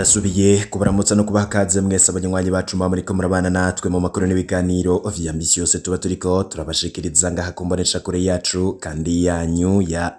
ndasubiye kubaramutsa no kubaha kaze mwese abanywanyi bacu muba muriko murabana natwe mu makuru n'ibiganiro vya misi yose tuba turiko turabashikiriza ngaha ku mboneshakure yacu kandi yanyu ya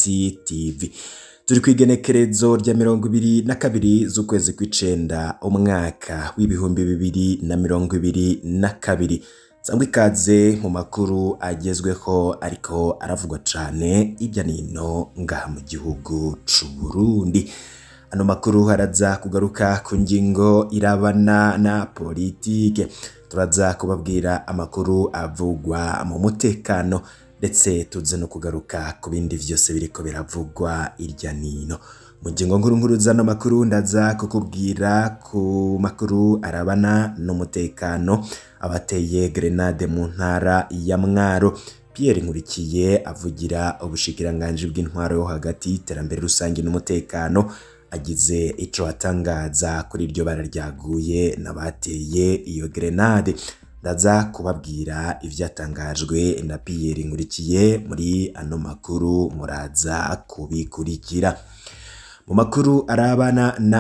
ECTV turi kw'igenekerezo rya mirongo ibiri na kabiri z'ukwezi kw'icenda umwaka w'ibihumbi bibiri na mirongo ibiri na kabiri sangwa ikaze mu makuru agezweho ariko aravugwa cane hirya nino ngaha mu gihugu c'u Burundi ano makuru haraza kugaruka ku ngingo irabana na politike turaza kubabwira amakuru avugwa mu mutekano ndetse tuze no kugaruka ku bindi vyose biriko biravugwa irya nino mu ngingo nkuru nkuru zano makuru ndaza kukubwira ku makuru arabana n'umutekano abateye grenade mu ntara ya Mwaro Pierre Nkurikiye avugira ubushikiranganji bw'intwaro yo hagati iterambere rusange n'umutekano agize ico atangaza kuri iryo bara ryaguye n'abateye iyo grenade ndaza kubabwira ivyatangajwe na Pierre Nkurikiye muri ano makuru muraza kubikurikira mu makuru arabana na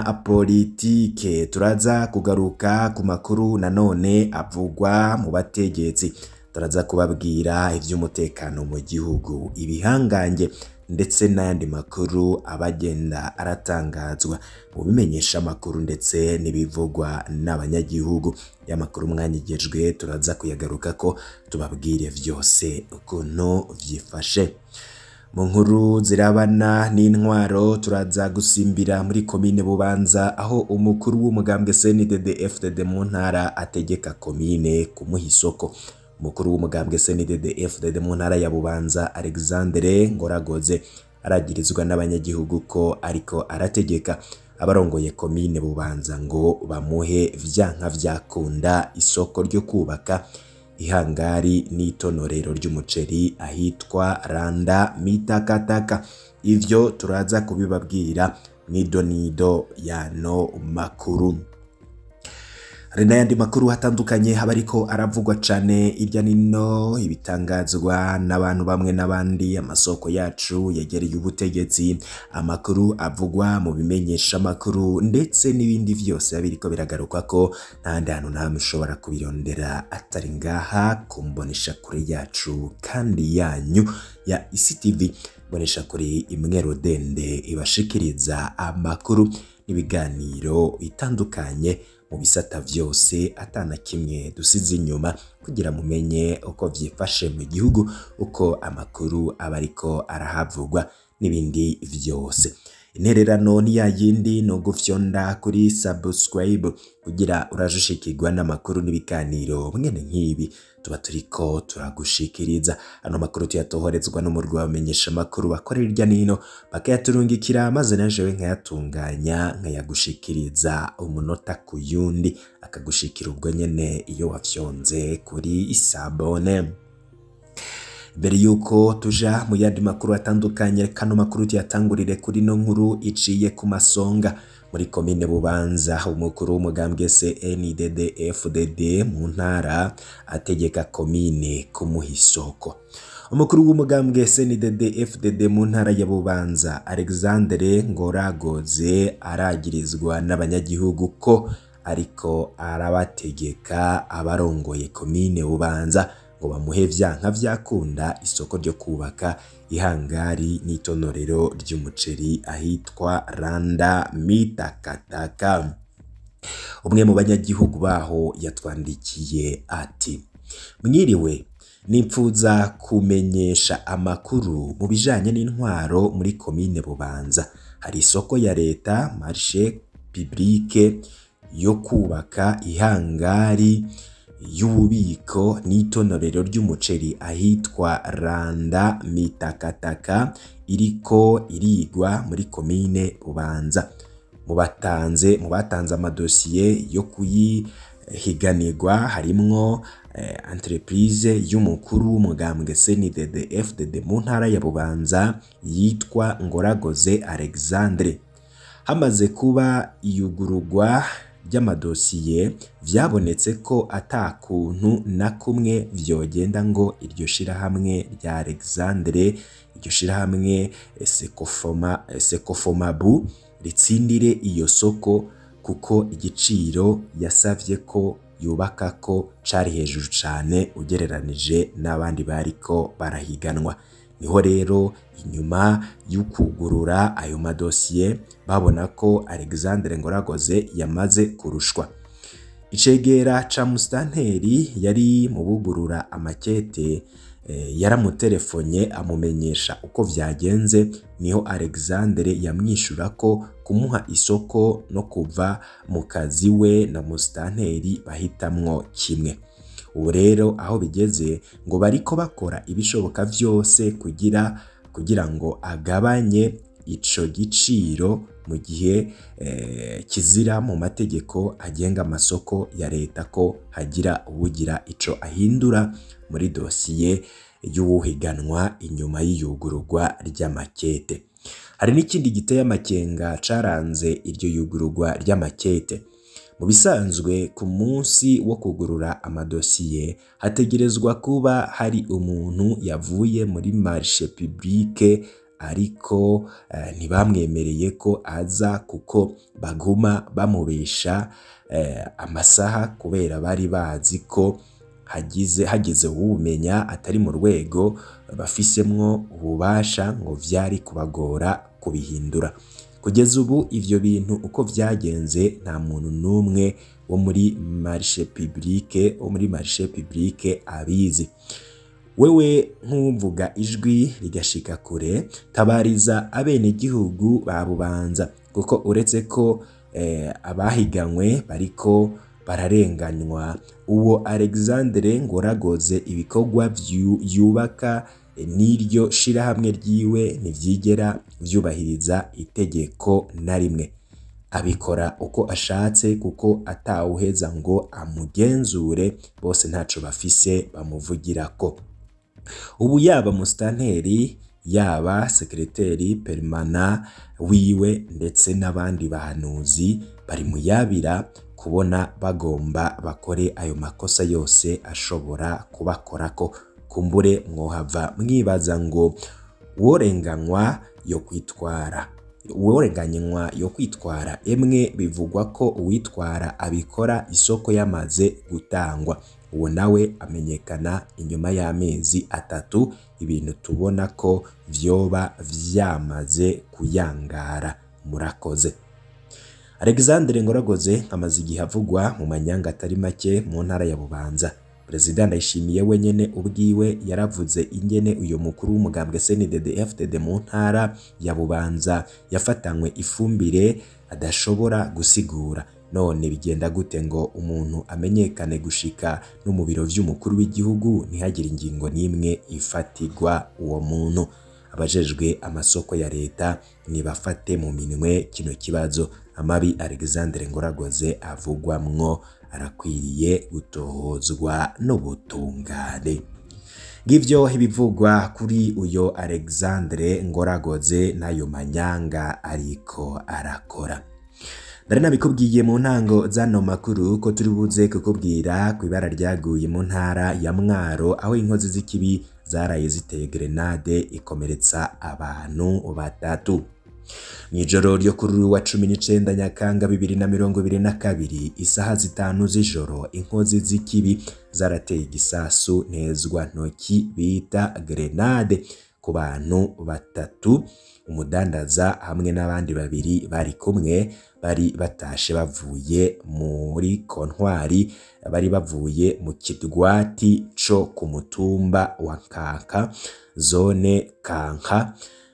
politike turaza kugaruka ku makuru nanone avugwa mu bategetsi turaza kubabwira ivy'umutekano mu gihugu ibihangange ndetse n'ayandi makuru abagenda aratangazwa mu bimenyesha amakuru ndetse n'ibivugwa n'abanyagihugu y'amakuru mwanyigejwe turaza kuyagaruka ko tubabwire vyose ukuntu vyifashe mu nkuru zirabana n'intwaro turaza gusimbira muri komine bubanza aho umukuru w'umugambwe CNDD FDD mu ntara ategeka komine kumuha isoko umukuru w'umugambwe CNDD FDD mu ntara ya Bubanza Alexandre Ngoragoze aragirizwa n'abanyagihugu ko ariko arategeka abarongoye komine Bubanza ngo bamuhe vyanka vyakunda isoko ryo kubaka ihangari n'itonorero ry'umuceri ahitwa Randa Mitakataka ivyo turaza kubibabwira nido nido yano makuru hari n'ayandi makuru atandukanye haba ariko aravugwa cane irya nino ibitangazwa n'abantu bamwe n'abandi amasoko yacu yegereye ubutegetsi amakuru avugwa mu bimenyesha amakuru ndetse n'ibindi vyose biriko biragaruka ko ntahandi hantu ntamwe ushobora kubirondera atari ngaha ku mbonesha kure yacu kandi yanyu ya ICTV mbonesha kure imwe rodende ibashikiriza amakuru n'ibiganiro bitandukanye mu bisata vyose atana kimwe dusize inyuma kugira mumenye uko vyifashe mu gihugu uko amakuru aba ariko arahavugwa n'ibindi vyose intererano ni ya yindi no gufyonda kuri subscribe kugira urajushikirwa n'amakuru n'ibiganiro mwene nk'ibi tuba turiko turagushikiriza ano makuru tuyatohorezwa n'umurwi wamenyesha amakuru bakorera irya nino bakayaturungikira maze najewe nkayatunganya nkayagushikiriza umunota ku yundi akagushikira ubwo nyene iyo wafyonze kuri sabone mbere yuko tuja mu yandi makuru atandukanye kano makuru tuyatangurire kuri no nkuru iciye ku masonga muri komine bubanza umukuru w'umugambwe CNDD FDD mu ntara ategeka komine kumuha isoko umukuru w'umugambwe CNDD FDD mu ntara ya bubanza Alexandre Ngoragoze aragirizwa n'abanyagihugu ko ariko arabategeka abarongoye komine bubanza ngo bamuhe vyanka vyakunda isoko ryo kubaka ihangari n'itonorero ry'umuceri ahitwa Randa Mitakataka umwe mu banyagihugu baho yatwandikiye ati mwiriwe nipfuza kumenyesha amakuru mu bijanye n'intwaro muri komine Bubanza hari isoko ya leta marché publique yo kubaka ihangari y'ububiko n'itonorero ry'umuceri ahitwa Randa Mitakataka iriko irigwa muri komine Bubanza mu batanze mu batanze amadosiye yo kuyihiganirwa harimwo eh, entreprise y'umukuru w'umugambwe CNDD FDD mu ntara ya Bubanza yitwa Ngoragoze Alexandre hamaze kuba iyugururwa ry'amadosiye vyabonetse ko ata kuntu na kumwe vyogenda ngo iryo shirahamwe rya Alexandre iryo shirahamwe Sekofoma Sekofomabu ritsindire iyo soko kuko igiciro yasavye ko yubaka ko cari hejuru cane ugereranije n'abandi bariko barahiganwa niho rero inyuma y'ukugurura ayo madosiye babona ko Alexandre Ngoragoze yamaze kurushwa icegera ca musitanteri yari mu bugurura amakete yaramuterefonye amumenyesha uko vyagenze niho Alexandre yamwishura ko kumuha isoko no kuva mu kazi we na musitanteri bahitamwo kimwe ubu rero aho bigeze ngo bariko bakora ibishoboka vyose kugira kugira ngo agabanye ico giciro mu gihe eh, kizira mu mategeko agenga amasoko ya leta ko hagira uwugira ico ahindura muri dosiye y'uwuhiganwa inyuma y'iyugururwa ry'amakete hari n'ikindi giteye amakenga caranze iryo yugururwa ry'amakete mu bisanzwe ku munsi wo kugurura amadosiye hategerezwa kuba hari umuntu yavuye muri marishe publique ariko eh, ntibamwemereye ko aza kuko baguma bamubesha eh, amasaha kubera bari bazi ko hagize hageze uwumenya atari mu rwego bafisemwo ububasha ngo vyari kubagora kubihindura kugeza ubu ivyo bintu uko vyagenze nta muntu n'umwe wo muri marishe publique wo muri marishe publique abizi wewe nk'uvuga ijwi rigashika kure tabariza abenegihugu ba bubanza kuko uretse ko eh, abahiganywe bariko bararenganywa uwo Alexandre Ngoragoze ibikorwa yubaka n'iryo shirahamwe ryiwe ntivyigera vyubahiriza itegeko na rimwe abikora uko ashatse kuko atawuheza ngo amugenzure bose ntaco bafise bamuvugirako ubu yaba musitanteri yaba sekereteri perimana wiwe ndetse n'abandi bahanuzi bari mu yabira kubona bagomba bakore ayo makosa yose ashobora kubakorako kumbure mwohava mwibaza ngo uworenganywa yo kwitwara uworenganywa yo kwitwara emwe bivugwa ko uwitwara abikora isoko yamaze gutangwa uwo nawe amenyekana inyuma y'amezi atatu ibintu tubona ko vyoba vyamaze kuyangara murakoze Alexandre Ngoragoze amaze igihe avugwa mu manyanga atari make mu ntara ya Bubanza Perezida Ndayishimiye wenyene ubwiwe yaravuze ingene uyu mukuru w'umugambwe CNDD FDD mu ntara ya Bubanza yafatanywe ifumbire adashobora gusigura none bigenda gute ngo umuntu amenyekane gushika no mu biro vy'umukuru w'igihugu ntihagire ingingo n'imwe ifatirwa uwo muntu abajejwe amasoko ya leta nibafate mu minwe kino kibazo amabi Alexandre Ngoragoze avugwamwo arakwiriye gutohozwa n'ubutungane ngivyo ibivugwa kuri uyo Alexandre Ngoragoze n'ayo manyanga ariko arakora Ndari nabikubwiye mu ntango zano makuru ko turi buze kukubwira ku ibara ryaguye mu ntara ya Mwaro aho inkozi z'ikibi zaraye ziteye grenade ikomeretsa abantu batatu Mwijoro ryo kuri wa cumi n'icenda Nyakanga bibiri na mirongo ibiri na kabiri isaha zitanu z'ijoro inkozi z'ikibi zarateye igisasu ntezwa ntoki bita grenade ku bantu batatu umudandaza hamwe n'abandi babiri bari kumwe bari batashe bavuye muri kontwari bari bavuye mu kidwati co ku mutumba wa Kanka zone Kanka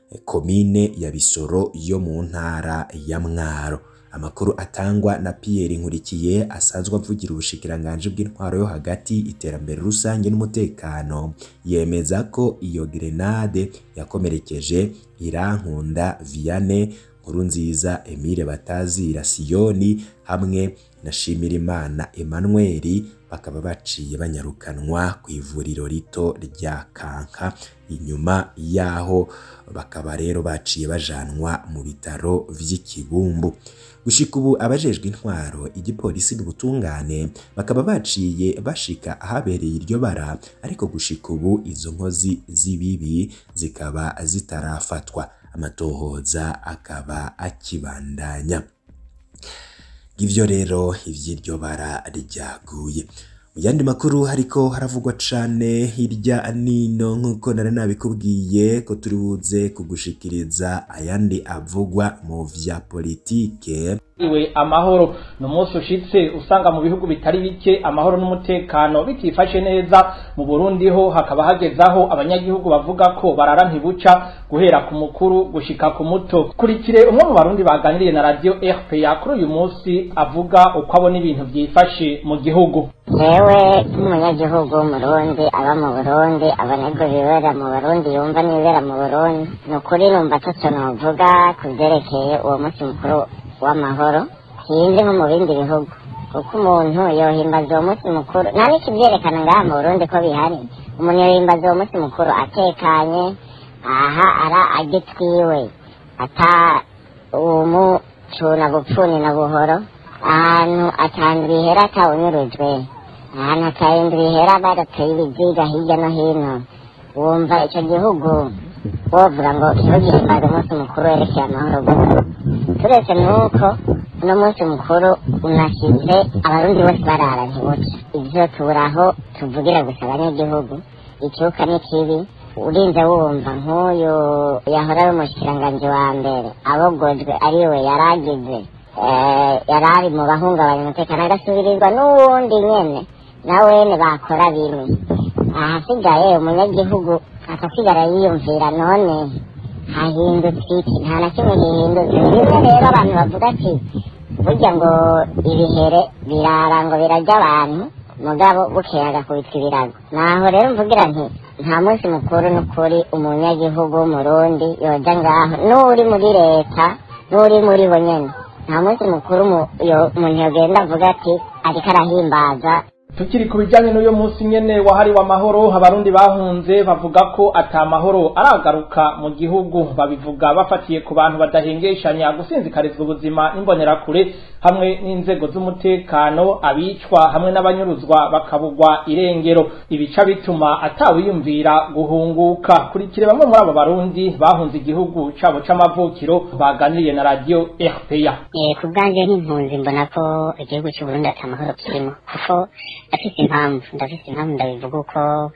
komine ya Bisoro yo mu ntara ya Mwaro amakuru atangwa na Pierre Nkurikiye asanzwe avugira ubushikiranganje bw'intwaro yo hagati iterambere rusange n'umutekano yemeza ko iyo grenade yakomerekeje Irankunda Vianney Nkurunziza Emile Batazira Siyoni hamwe na Shimirimana Emmanuel bakaba baciye banyarukanwa ku ivuriro rito rya Kanka inyuma yaho bakaba rero baciye bajanwa mu bitaro vy'ikibumbu gushika ubu abajejwe intwaro igipolisi n'ubutungane bakaba baciye bashika ahabereye iryo bara ariko gushika ubu izo nkozi z'ibibi zikaba zitarafatwa amatohoza akaba akibandanya ivyo rero ivy'iryo bara ryaguye mu yandi makuru hariko haravugwa cane hirya nino nk'uko nari nabikubwiye ko turi buze kugushikiriza ayandi avugwa mu vya politike iwe amahoro ni umunsi ushitse usanga mu bihugu bitari bike amahoro n'umutekano bitifashe neza mu burundi ho hakaba hagezaho abanyagihugu bavuga ko barara ntibuca guhera ku mukuru gushika ku muto kurikire umwe mu barundi baganiriye na radio rpa kuri uyu munsi avuga uko abona ibintu vyifashe mu gihugu yewe nk'umunyagihugu w'umurundi aba mu burundi abona ibyo bibera mu burundi yumva n'ibibera mu burundi ni ukuri numva atatu novuga ku byerekeye uwo munsi mukuru w'amahoro sinzi nko mu bindi bihugu kuko umuntu yohimbaza uwo munsi mukuru nta n'ikibyerekana ngaha mu burundi ko bihari umuntu yohimbaza uwo munsi mukuru atekanye aha ara agitwiwe ata umucuna bupfuni na buhoro ahantu atandura ihera atawunyurujwe ahantu atahindura ihera barateye ibiziga hirya no hino wumva icyo gihugu wovuga ngo ntugihimbaze umunsi mukuru werekeye amahoro gusa turetse nuko uno munsi mukuru unashyize abarundi bose barara ntibuca ibyo tuburaho tuvugira gusa abanyagihugu icyuka ni kibi urinze wumva nk'uyu yahora ari umushikiranganji wa mbere abogojwe ariwe yaragize yari ari mu bahungabanya umutekano agasubirizwa n'uwundi nyene nawene bakora bimwe ahasigaye umunyagihugu akasigara yiyumvira none hahindutse iki nta na kimwe gihindutse bimwe rero abantu bavuga ati burya ngo ibihere birara ngo birarya abantu mugabo bukeye agakubitwa ibirago naho rero mvugira nti nta munsi mukuru n'ukuri umunyagihugu w'umurundi yoja ngaho n'uri muri leta n'uri muri bo nyene nta munsi mukuru umuntu yogenda avuga ati ariko arahimbaza tukiri ku bijyanye n'uyu munsi nyene wahariwe amahoro abarundi bahunze bavuga ko ata mahoro aragaruka mu gihugu babivuga bafatiye ku bantu badahengeshanya gusinzikarizwa ubuzima n'imbonerakure hamwe n'inzego z'umutekano abicwa hamwe n'abanyuruzwa bakabugwa irengero ibica bituma atawiyumvira guhunguka kurikire bamwe muri abo barundi bahunze igihugu cabo c'amavukiro baganiriye na radio RPA ku bwanjye nk'impunzi mbona ko igihugu cy'uburundi ata mahoro kirimo kuko ndafise impamvu ndafise impamvu ndabivuga uko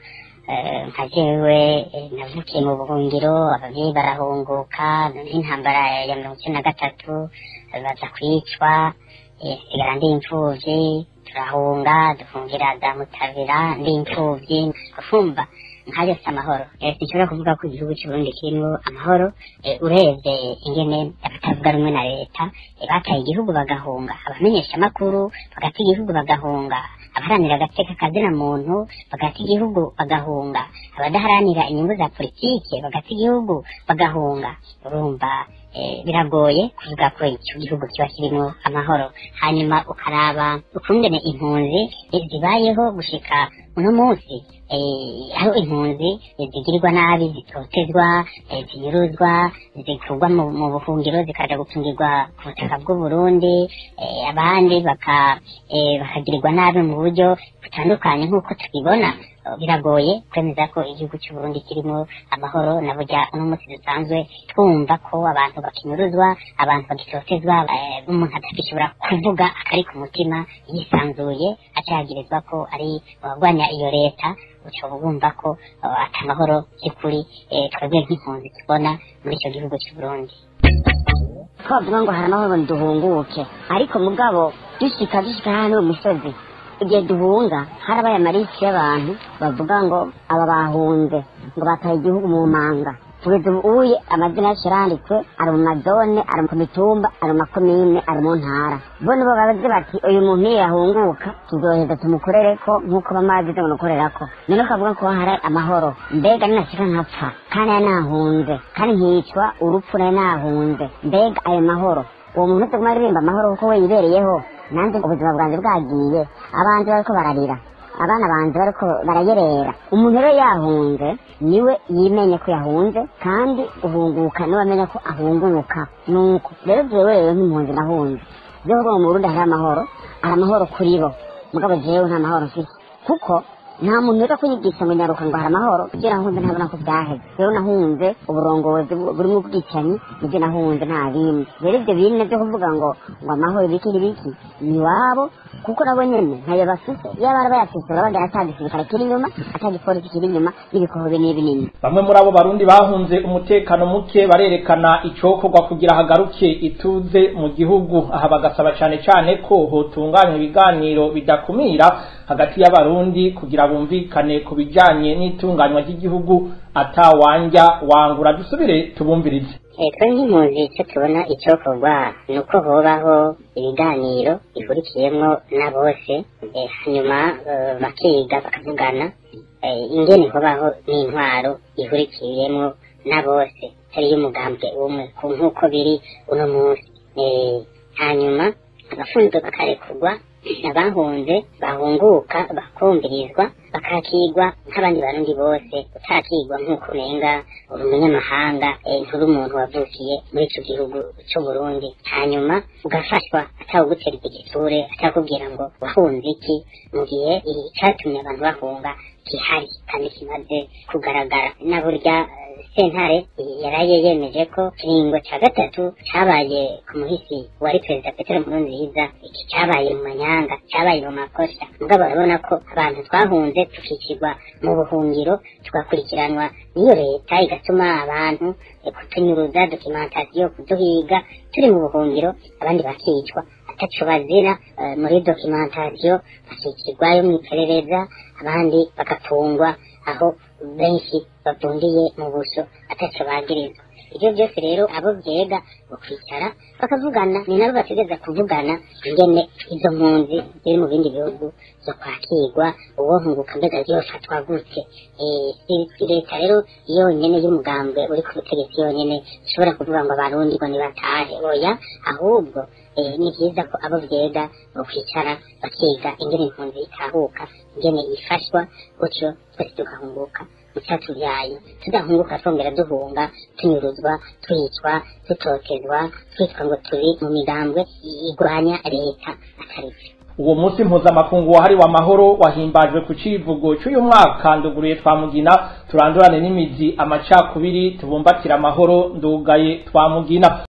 nka jewe navukiye mu buhungiro abavyeyi barahunguka n'intambara ya mirongo icenda na gatatu baza kwicwa sigara ndi imfuvyi turahunga duhungira za mutabira ndi imfuvyi ufumva nkayo si amahoro sinshobora kuvuga ko igihugu cy'uburundi kirimo amahoro urebye ingene abatavuga rumwe na leta bataye igihugu bagahunga abamenyesha amakuru bagata igihugu bagahunga abaharanira agateka kazina muntu bagata igihugu bagahunga abadaharanira inyungu za politike bagata igihugu bagahunga urumva biragoye kuvuga ko icyo gihugu kiba kirimo amahoro hanyuma ukaraba ukungene impunzi zibayeho gushika uno munsi aho impunzi zigirirwa nabi zitotezwa zinyuruzwa zikurwa mu buhungiro zikaja gutungirwa ku butaka bw'uburundi abandi bakagirirwa nabi mu buryo butandukanye nk'uko tubibona biragoye kwemeza ko igihugu cy'uburundi kirimo amahoro na burya uno munsi dusanzwe twumva ko abantu bakinyuruzwa abantu bagitotezwa umuntu adashobora kuvuga akari ku mutima yisanzuye acagirizwa ko ari abagwanya iyo leta uca bumva ko ata mahoro by'ukuri twebwe nk'impunzi tubona muri icyo gihugu cy'uburundi twavuga ngo hari amahoro duhunguke ariko mugabo dushika dushika hano mu misozi igihe duhunga harabaye amarisi y'abantu bavuga ngo aba bahunze ngo bataye igihugu mu manga kugeza ubuye amazina yacu yaranditswe ari mu mazone ari ku mitumba ari mu makomine ari mu ntara bo nibo babaze bati uyu muntu iyo yahunguka tuzoheza tumukorereko nk'uko bamazi tumukorerako none ukavuga ko hari amahoro mbega ninashika nkapfa kandi ya nahunze kandi nkicwa urupfu nayo nahunze mbega ayo mahoro uwo muntu utaguma aririmba amahoro kuko we yibereyeho nanjye ubuzima bwanjye bwagiye abanzi bariko bararira abana banjye bariko barayerera umuntu rero yahunze niwe yimenye ko yahunze kandi uhunguka niwe amenya ko ahunguka nuko rero jewe rero nk'impunzi nahunze jewe mu Burundi hari amahoro hari amahoro kuri bo mugabo jewe nta mahoro mfise kuko nta muntu rero kunyigisha ngo nyaruka ngo hari amahoro kugira ngo ntabona ko byaheze rero nahunze uburongozi burimo ubwicanyi nibyo nahunze nta bindi rero ibyo bintu byo kuvuga ngo ngo amahoro ibiki n'ibiki ni iwabo kuko nabo nyene ntayo bafise iyo bari bayafise urabona ata gisirikare kiri inyuma ata gipolisi kiri inyuma n'ibikohobe n'ibinini bamwe muri abo barundi bahunze umutekano muke barerekana icokorwa kugira hagaruke ituze mu gihugu aha bagasaba cane cane ko hotunganywa ibiganiro bidakumira hagati y'abarundi kugira bumvikane ku bijanye n'itunganywa ry'igihugu atawanja wangura dusubire tubumvirize twe nk'impunzi icyo tubona icyokorwa ni uko hobaho ibiganiro bihurikiyemo na bose hanyuma bakiga bakavugana ingene hobaho n'intwaro ihurikiyemo na bose atari y'umugambwe umwe nk'uko biri uno munsi hanyuma abafunzwe bakarekurwa abahunze bahunguka bakumvirizwa bakakigwa nk'abandi barundi bose utakigwa nk'uko umenga uri umunyamahanga nturi umuntu wavukiye muri icyo gihugu cy'uburundi hanyuma ugafashwa atawugutera igitsure atakubwira ngo wahunze iki mu gihe icyatumye abantu bahunga gihari kandi kimaze kugaragara na burya sentare yaraye yemeje ko kiringo cya gatatu cyabaye ku muhisi wari perezida petero nkurunziza iki cyabaye mu manyanga cyabaye mu makosa mugabo urabona ko abantu twahunze tukikirwa mu buhungiro tugakurikiranwa n'iyo leta igatuma abantu kutunyuruza dokimentasiyo kuduhiga turi mu buhungiro abandi bakicwa ataco bazira muri dokimentasiyo bakikirwayo mu iperereza abandi bagafungwa aho benshi bavundiye mu buso ataco bagirizwa ibyo byose rero abo byega bakwicara bakavugana ni nabo bategeza kuvugana ingene izo mpunzi ziri mu bindi bihugu zo kwakirwa uwo nkunguka mbega ziyofatwa gute leta rero yonyene y'umugambwe uri ku butegetsi yonyene ishobora kuvuga ngo abarundi ngo nibatahe oya ahubwo ni byiza ko abo byega bakwicara bakiga ingene impunzi itahuka ingene ifashwa gutyo twese tugahunguka mucyatubyaye tudahunguka twongera duhunga tunyuruzwa twicwa dutokezwa twitwa ngo turi mu migambwe igwanya leta atari byo uwo munsi mpuzamakungu wahariwe amahoro wahimbajwe ku civugo cy'uyu mwaka nduguruye twamugina turandurane n'imizi amacakubiri tubumbatira amahoro ndugaye twamugina